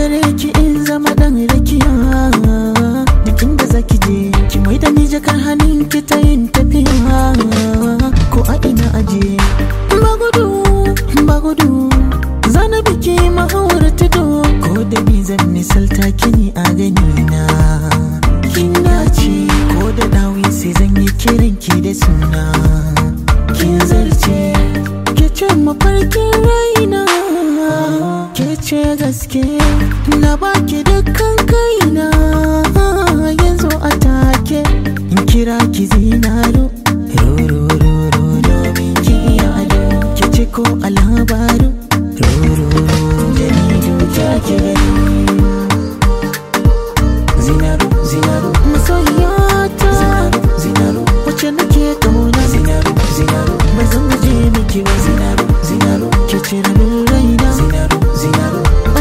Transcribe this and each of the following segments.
gare ki in zama dan rakiya Dikin da zaki je ki mai da ni jakar hannun ki ta yin tafiya Ko a ina aje Ba gudu, ba gudu Zana biki mahawar tudu Ko da ni zan misalta kini a gani na Kin dace ko da dawi sai zan yi kiran ki da suna Kin zarce ke ce mafarkin raina Ke ce gaske na baki dukkan kaina Yanzu a take in kira ki zinaro Rorororo domin ki iya ado Ke ce ko a labaru Rororo jaridu ta ke gani Zinaro, zinaro Masoyiyata Zinaro, zinaro Wacce nake kauna Zinaro, zinaro Ba zan guje miki ba Zinaro, zinaro Ke ce rabin raina Zinaro, zinaro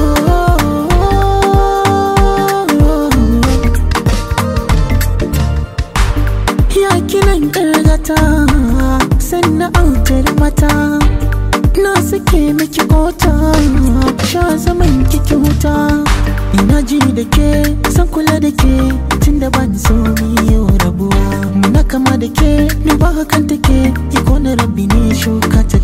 Ya kinan ƙargata sannan autar mata na sake miki kota sha zaman kiki huta ina ji da ke san kula da ke tun da ban so yau rabuwa muna kama da ke ni ba hakan take iko na rabbi ne shuka ta